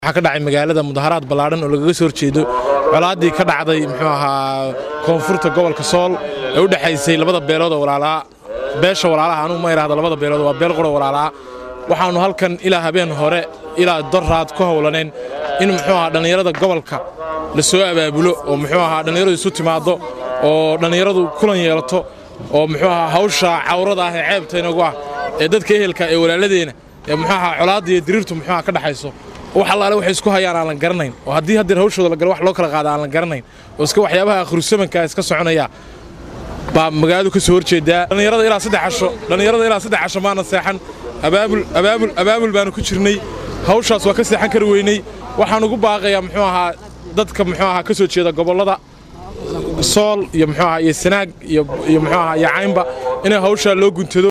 waxaa ka dhacay magaalada mudaharaad ballaadhan oo lagaga soo horjeedo colaaddii ka dhacday muxuu ahaa koonfurta gobolka sool ee u dhexaysay labada beelood oo walaalaa beesha walaalaha anugu ma idhaahdo labada beelood waa beel qura walaalaa waxaannu halkan ilaa habeen hore ilaa doraad ku howlaneen in muxuu ahaa dhallinyarada gobolka la soo abaabulo oo muxuu ahaa dhallinyaradu isu timaaddo oo dhallinyaradu kulan yeelato oo muxuu ahaa hawsha cawrada ah ee ceebta inagu ah ee dadka ehelka ee walaaladeenna ee muxuu ahaa colaadda iyo diriirtu muxuu ahaa ka dhaxayso wax allaale waxay isku hayaan aan la garanayn oo haddii haddeer hawshooda la galo wax loo kala qaada aan la garanayn oo iska waxyaabaha akhrusamanka iska soconaya baa magaaladu ka soo horjeedaa dhallinyarada ilaa saddex casho dhallinyarada ilaa saddex casho maana seexan abaabul abaabul abaabul baanu ku jirnay hawshaas waa ka seexan kari weynay waxaan ugu baaqayaa muxuu ahaa dadka muxuu ahaa ka soo jeeda gobollada sool iyo muxuu ahaa iyo sanaag iyo iyo muxuu ahaa iyo caynba inay hawshaa loo guntado